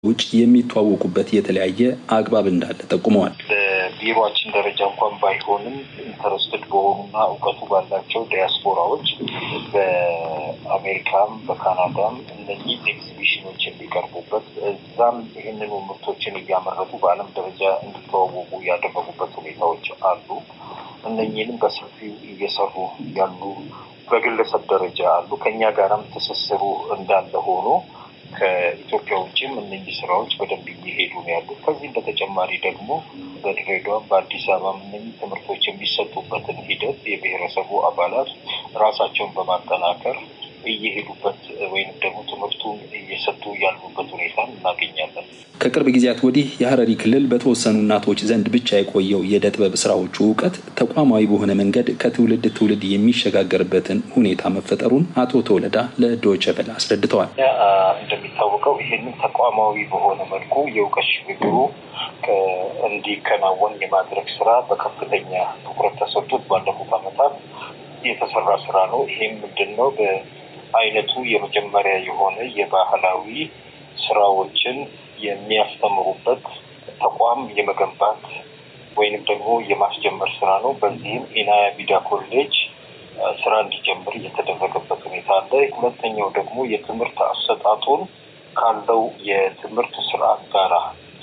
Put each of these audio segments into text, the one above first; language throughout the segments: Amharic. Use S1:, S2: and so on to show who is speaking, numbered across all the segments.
S1: ውጭ የሚተዋወቁበት የተለያየ አግባብ እንዳለ ጠቁመዋል።
S2: በቢሮችን ደረጃ እንኳን ባይሆንም ኢንተረስትድ በሆኑና እውቀቱ ባላቸው ዲያስፖራዎች በአሜሪካም በካናዳም እነዚህ ኤግዚቢሽኖች የሚቀርቡበት እዛም ይህንኑ ምርቶችን እያመረቱ በዓለም ደረጃ እንዲተዋወቁ ያደረጉበት ሁኔታዎች አሉ። እነኚህንም በሰፊው እየሰሩ ያሉ በግለሰብ ደረጃ አሉ። ከኛ ጋራም ትስስሩ እንዳለ ሆኖ ከኢትዮጵያ ውጭም እነዚህ ስራዎች በደንብ እየሄዱ ነው ያሉት። ከዚህም በተጨማሪ ደግሞ በድሬዳዋም በአዲስ አበባም እነዚህ ትምህርቶች የሚሰጡበትን ሂደት የብሔረሰቡ አባላት ራሳቸውን በማጠናከር እየሄዱበት ወይም ደግሞ ትምህርቱን እየሰጡ ያሉበት ሁኔታ እናገኛለን።
S1: ከቅርብ ጊዜያት ወዲህ የሀረሪ ክልል በተወሰኑ እናቶች ዘንድ ብቻ የቆየው የእደ ጥበብ ስራዎቹ እውቀት ተቋማዊ በሆነ መንገድ ከትውልድ ትውልድ የሚሸጋገርበትን ሁኔታ መፈጠሩን አቶ ተወለዳ ለዶይቼ ቬለ አስረድተዋል።
S2: እንደሚታወቀው ይህንን ተቋማዊ በሆነ መልኩ የእውቀት ሽግግሩ እንዲከናወን የማድረግ ስራ በከፍተኛ ትኩረት ተሰጥቶት ባለፉት ዓመታት የተሰራ ስራ ነው። ይህም ምንድን ነው? በአይነቱ የመጀመሪያ የሆነ የባህላዊ ስራዎችን የሚያስተምሩበት ተቋም የመገንባት ወይንም ደግሞ የማስጀመር ስራ ነው። በዚህም ኢናያ ቢዳ ኮሌጅ ስራ እንዲጀምር የተደረገበት ሁኔታ አለ። ሁለተኛው ደግሞ የትምህርት አሰጣጡን ካለው የትምህርት ስርዓት ጋራ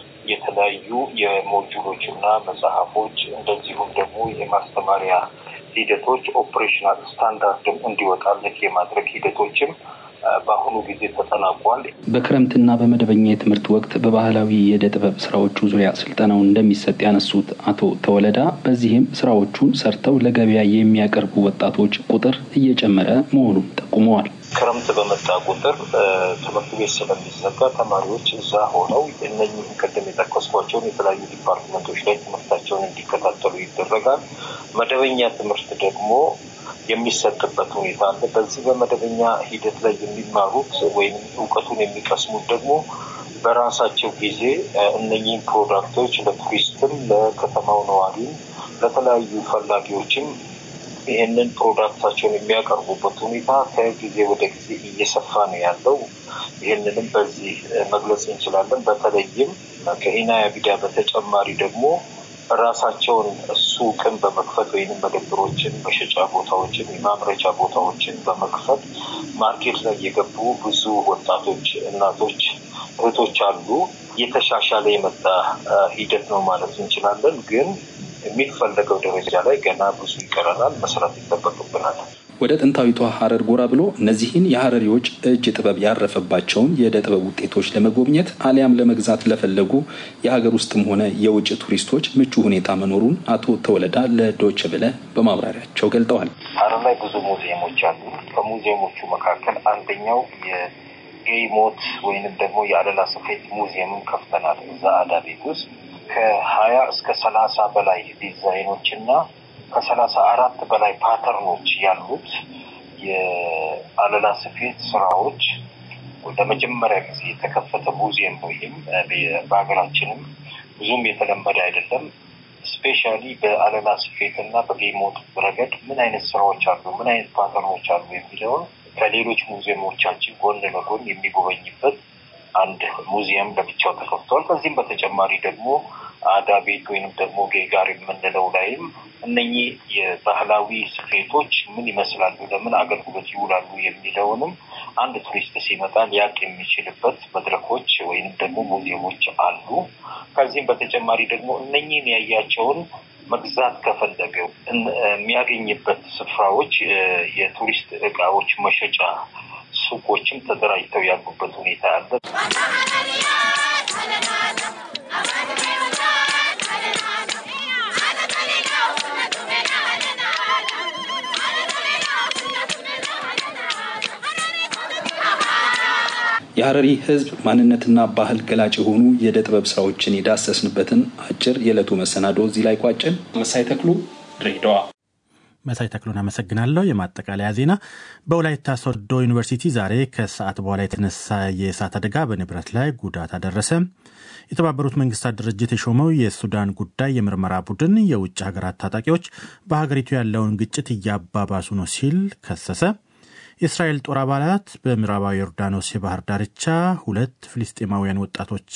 S2: የተለያዩ የሞጁሎች እና መጽሐፎች እንደዚሁም ደግሞ የማስተማሪያ ሂደቶች ኦፕሬሽናል ስታንዳርድም እንዲወጣለት የማድረግ ሂደቶችም በአሁኑ ጊዜ ተጠናቋል።
S1: በክረምትና በመደበኛ የትምህርት ወቅት በባህላዊ የእደ ጥበብ ስራዎቹ ዙሪያ ስልጠናው እንደሚሰጥ ያነሱት አቶ ተወለዳ በዚህም ስራዎቹን ሰርተው ለገበያ የሚያቀርቡ ወጣቶች ቁጥር እየጨመረ መሆኑን ጠቁመዋል።
S2: ክረምት በመጣ ቁጥር ትምህርት ቤት ስለሚዘጋ ተማሪዎች እዛ ሆነው እነኝህን ቅድም የጠቀስኳቸውን የተለያዩ ዲፓርትመንቶች ላይ ትምህርታቸውን እንዲከታተሉ ይደረጋል። መደበኛ ትምህርት ደግሞ የሚሰጥበት ሁኔታ አለ። በዚህ በመደበኛ ሂደት ላይ የሚማሩት ወይም እውቀቱን የሚቀስሙት ደግሞ በራሳቸው ጊዜ እነኚህን ፕሮዳክቶች ለቱሪስትም፣ ለከተማው ነዋሪም፣ ለተለያዩ ፈላጊዎችም ይህንን ፕሮዳክታቸውን የሚያቀርቡበት ሁኔታ ከጊዜ ወደ ጊዜ እየሰፋ ነው ያለው። ይህንንም በዚህ መግለጽ እንችላለን። በተለይም ከኢናያ ቢዳ በተጨማሪ ደግሞ ራሳቸውን ሱቅን በመክፈት ወይም መደብሮችን፣ መሸጫ ቦታዎችን፣ የማምረቻ ቦታዎችን በመክፈት ማርኬት ላይ የገቡ ብዙ ወጣቶች፣ እናቶች፣ እህቶች አሉ። እየተሻሻለ የመጣ ሂደት ነው ማለት እንችላለን ግን የሚፈለገው ደረጃ ላይ ገና ብዙ ይቀረናል፣ መስራት ይጠበቅብናል።
S1: ወደ ጥንታዊቷ ሀረር ጎራ ብሎ እነዚህን የሀረሪዎች እጅ ጥበብ ያረፈባቸውን የእደ ጥበብ ውጤቶች ለመጎብኘት አሊያም ለመግዛት ለፈለጉ የሀገር ውስጥም ሆነ የውጭ ቱሪስቶች ምቹ ሁኔታ መኖሩን አቶ ተወለዳ ለዶይቼ ቬለ በማብራሪያቸው ገልጠዋል።
S2: ሀረር ላይ ብዙ ሙዚየሞች አሉ። ከሙዚየሞቹ መካከል አንደኛው የጌይ ሞት ወይንም ደግሞ የአለላ ስፌት ሙዚየምን ከፍተናል። እዛ አዳ ቤት ውስጥ ከሀያ እስከ ሰላሳ በላይ ዲዛይኖች እና ከሰላሳ አራት በላይ ፓተርኖች ያሉት የአለላ ስፌት ስራዎች ለመጀመሪያ ጊዜ የተከፈተ ሙዚየም ነው። ይህም በሀገራችንም ብዙም የተለመደ አይደለም። ስፔሻሊ በአለላ ስፌት እና በጌሞት ረገድ ምን አይነት ስራዎች አሉ፣ ምን አይነት ፓተርኖች አሉ የሚለውን ከሌሎች ሙዚየሞቻችን ጎን ለጎን የሚጎበኝበት አንድ ሙዚየም ለብቻው ተከፍቷል። ከዚህም በተጨማሪ ደግሞ አዳ ቤት ወይንም ደግሞ ጌጋር የምንለው ላይም እነኚህ የባህላዊ ስፌቶች ምን ይመስላሉ፣ ለምን አገልግሎት ይውላሉ የሚለውንም አንድ ቱሪስት ሲመጣ ሊያቅ የሚችልበት መድረኮች ወይንም ደግሞ ሙዚየሞች አሉ። ከዚህም በተጨማሪ ደግሞ እነኚህን ያያቸውን መግዛት ከፈለገው የሚያገኝበት ስፍራዎች የቱሪስት እቃዎች መሸጫ ሱቆችም ተደራጅተው ያሉበት ሁኔታ አለ።
S1: የሀረሪ ሕዝብ ማንነትና ባህል ገላጭ የሆኑ የእደ ጥበብ ስራዎችን የዳሰስንበትን አጭር የዕለቱ መሰናዶ እዚህ ላይ ቋጭን። መሳይ ተክሉ ድሬዳዋ።
S3: መሳይ ተክሉን አመሰግናለሁ። የማጠቃለያ ዜና በወላይታ ሶዶ ዩኒቨርሲቲ ዛሬ ከሰዓት በኋላ የተነሳ የእሳት አደጋ በንብረት ላይ ጉዳት አደረሰ። የተባበሩት መንግስታት ድርጅት የሾመው የሱዳን ጉዳይ የምርመራ ቡድን የውጭ ሀገራት ታጣቂዎች በሀገሪቱ ያለውን ግጭት እያባባሱ ነው ሲል ከሰሰ። የእስራኤል ጦር አባላት በምዕራባዊ ዮርዳኖስ የባህር ዳርቻ ሁለት ፍልስጤማውያን ወጣቶች